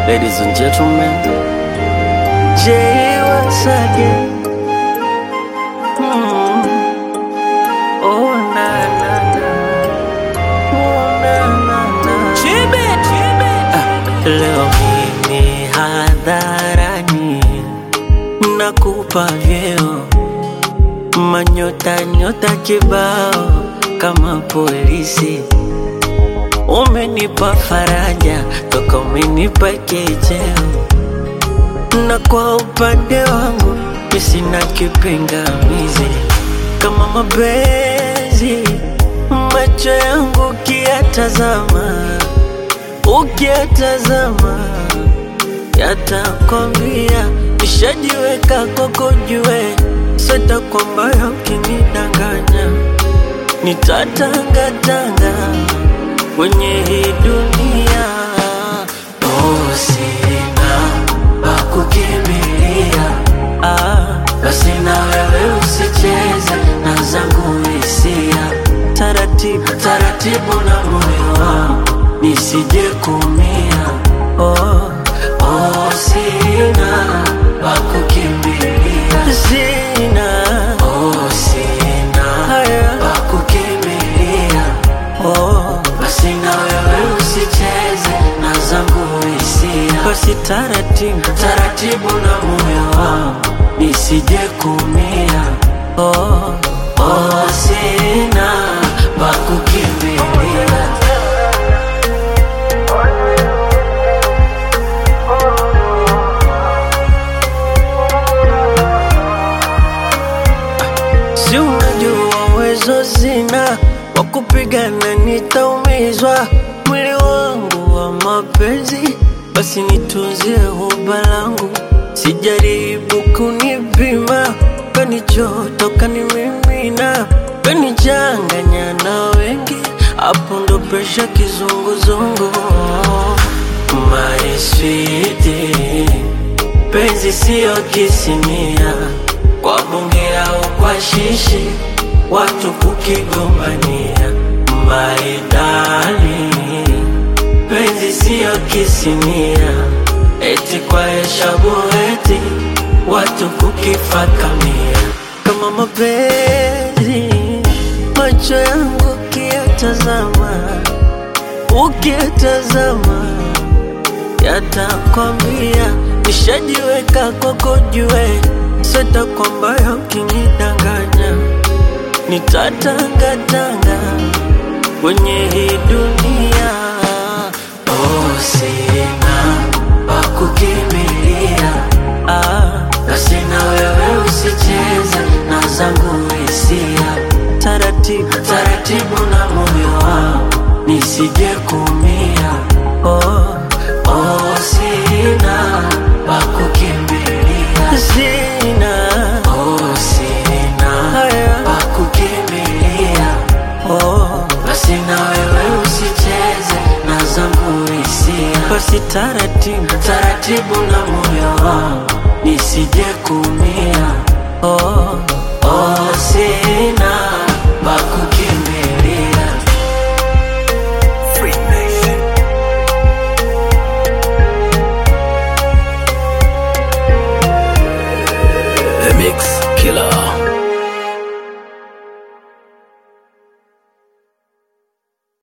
Ladies and gentlemen, Jay once again. Mm. Oh na na na, oh na na na. Ah, leo mimi hadharani nakupa vyeo manyota nyota kibao kama polisi umenipa faraja toka umenipa kicheo na kwa upande wangu mi sina kipingamizi kama mapenzi macho yangu ukiyatazama ukiyatazama yatakwambia nishajiweka kwako jue seta kwamba ukinidanganya nitatangatanga kwenye hii dunia oh, sina pa kukimbilia ah, basi na wewe usicheze na zangu hisia taratibu taratibu na moyo wangu nisije kumia oh, oh, sina pa kukimbilia sina oh, sina haya pa kukimbilia oh, basi na wewe usicheze na zangu hisia basi taratibu taratibu na moyo wangu nisije kumia oh, oh, sina pa kukimbilia Si unajua uwezo sina wa kupigana, nitaumizwa mwili wangu wa mapenzi, basi nitunzie huba langu, sijaribu kunipima, kanichoto kanimimina, kanichanganya na wengi, hapo ndo presha kizunguzungu. My sweetie, penzi siyo kisinia kwa bunge au kwa shishi, watu kukigombania. Maidali, penzi siyo kisinia, eti kwa heshabu eti watu kukifakamia. Kama mapenzi, macho yangu ukiyatazama, ukiyatazama yatakwambia nishajiweka kwako jue seta kwamba ukinidanganya nitatangatanga kwenye hii dunia oh, sina pa kukimbilia ah, basi na wewe usicheze na zangu hisia taratibu taratibu na moyo wangu nisije kumia oh, oh, sina pa kukimbilia sina oh, sina haya pa kukimbilia oh, basi na wewe usicheze na zangu hisia basi taratibu taratibu na moyo wangu nisije kumia oh, oh, sina